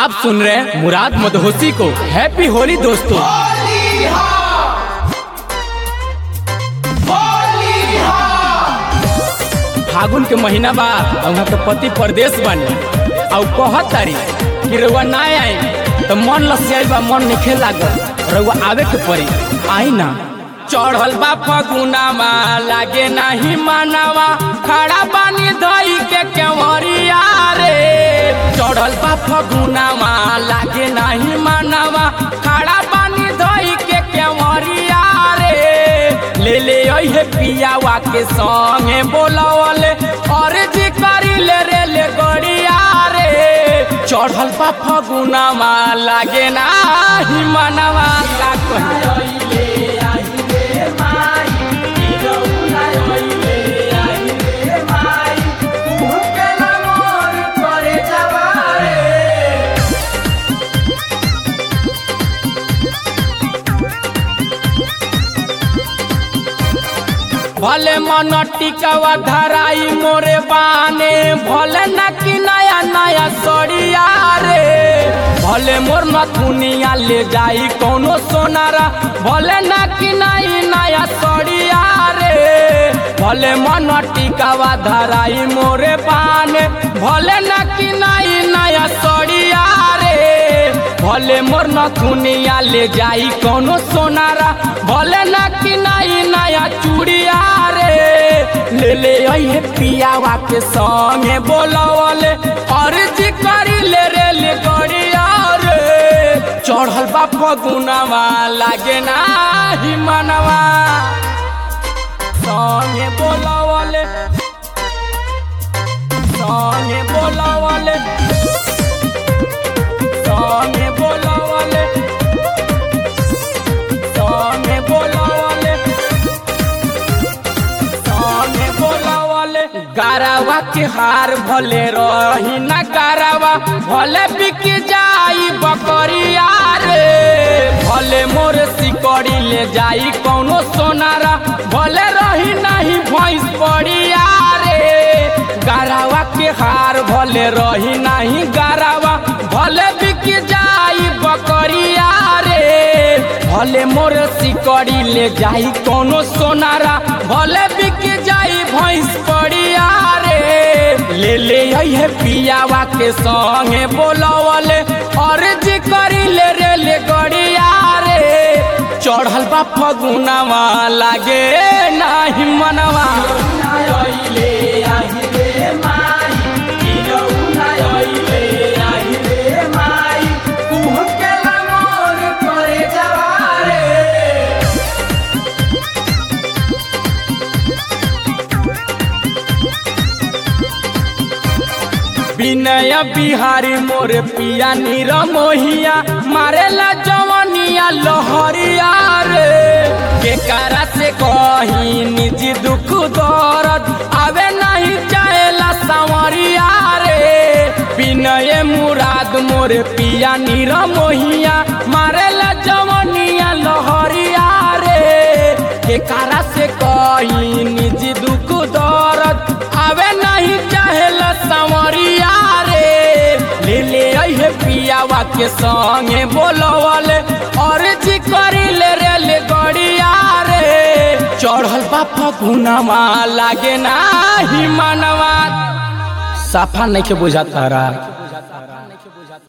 आप सुन रहे हैं मुराद मदहोसी को हैप्पी होली दोस्तों फागुन के महीना बा और वहाँ के पति परदेश बने और कहत तारी कि रउआ ना आए तो मन लसियाई बा मन निखे लागल रउआ आवे के पड़ी आई ना चढ़ल बा फगुनावा लागे नाही मानवा खड़ा पानी धई के केवरिया रे चढ़ल बा फगुनावा लागे नाही मानवा खड़ा पानी धई के केवरिया रे ले ले अइहे पियावा के संगे बोलवले और जी करी ले रे ले गड़िया रे चढ़ल बा फगुनावा लागे नाही मानवा का कहिया भले मन टिकावा धराई मोरे बाने भले न कि नया नया सड़िया रे भले मोर नथुनिया ले जाई कोनो सोनारा भले न कि नई नया सड़िया रे भले मन टिकावा धराई मोरे बाने भले न कि नई नया सड़िया रे भले मोर नथुनिया ले जाई कोनो सोनारा भले न कि नई नया चूड़िया रे ले ले अइहे पियावा के संगे बोलवले अर्जी करी ले रे ले गड़िया रे चढ़ल बा फगुनावा लागे ना ही मनवा संगे बोलवले संगे बोलवले संगे बोलवले संगे बोलवले संगे बोलवले गारावा के हार भले रही ना गारावा भले बिक जाई बकरिया रे भले मोर सिकड़ी ले जाई कौनो सोनारा भले रही नहीं भैंस पड़िया रे गारावा के हार भले रही नहीं गारावा भले बिक जाई बकरिया रे भले मोर सिकड़ी ले जाई कोनो सोनारा भले बिक जाई भैंस पड़िया रे ले ले अइहे पियावा के संगे बोलवले अर्जी करी ले रे ले गड़िया रे चढ़ल बा फगुनावा लागे नाही मनवा विनय बिहारी मोर पिया नीर मोहिया मारेला जवनिया लहरिया रे केकारा से कही निज दुख दर्द आवे नहीं जाएला संवरिया रे विनय मुराद मोर पिया नीर मोहिया मारेला जवनिया लहरिया रे केकारा से कही निज दुख दर्द आवे नहीं चाहेला संवरिया रे ले ले अइहे पियावा के संगे बोलवले और जी करी ले रे ले गड़िया रे चढ़ल बा फगुनावा लागे ना ही मनवा साफा नहीं के बुझाता रहा